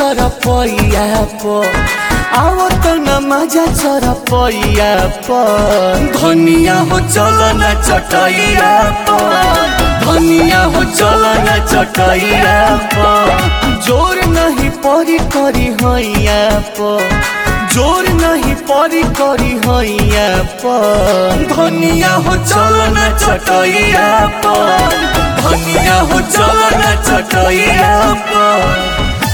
चरपैया पर आओ तो न मजा चरपैया पर धनिया हो चलो न चटैया पर धनिया हो चलो न चटैया पर जोर नहीं परी करी हैया पर जोर नहीं परी करी हैया पर धनिया हो चलो न चटैया पर धनिया हो चलो न चटैया पर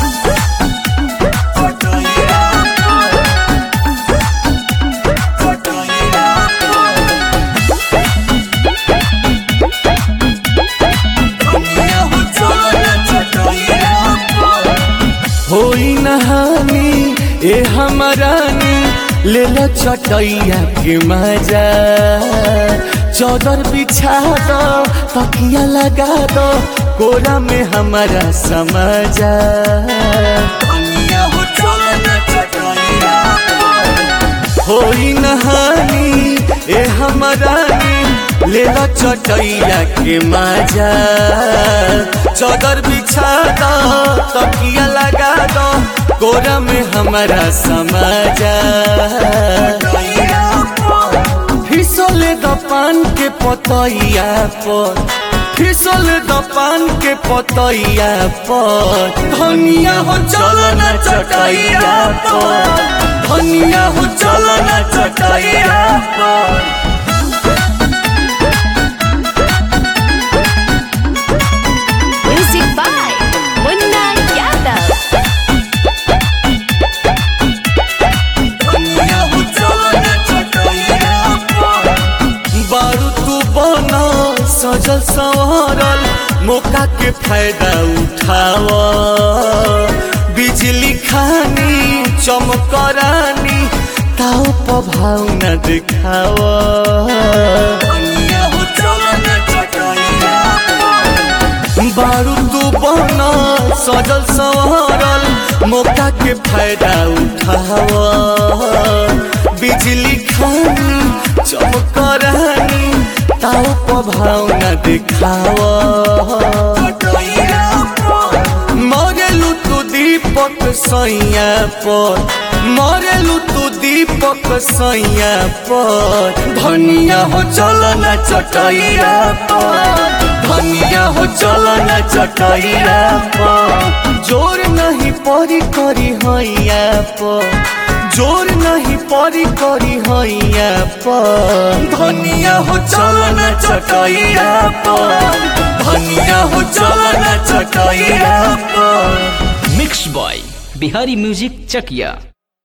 होई नहानी ए हमरानी ले लो चटैया के मजा चौदर बिछा दो तकिया लगा दो कोरा में हमारा समझा होई नहानी ए हमरानी ले लो चटैया के मजा चौदर बिछा दो तकिया लगा दो कोरा में हमारा समझा फिसले द पान के पतैया पर फिसले द पान के पतैया पर धनिया हो चलो न चटैया पर धनिया हो चलो न चटैया पर Music by Munna Yadav. बारू तू बना सजल संवरल मौका के फायदा उठाव बिजली खानी चमकरानी ताव प्रभाव न दिखाव बारू तू बना सजल संवरल मौका के फायदा उठाव बिजली खानी चमकरानी ताव प्रभाव न दिखाव मरेलू तू दीपक सैया पर मरेलू तू दीपक सैया पर धनिया हो चल न चटैया पर धनिया हो चल न चटैया पर जोर नहीं परी करी हैया पर जोर नहीं परी करी हैया पर धनिया हो चल न चटैया पर धनिया हो चल न चटैया पर mix by Bihari music Chakiya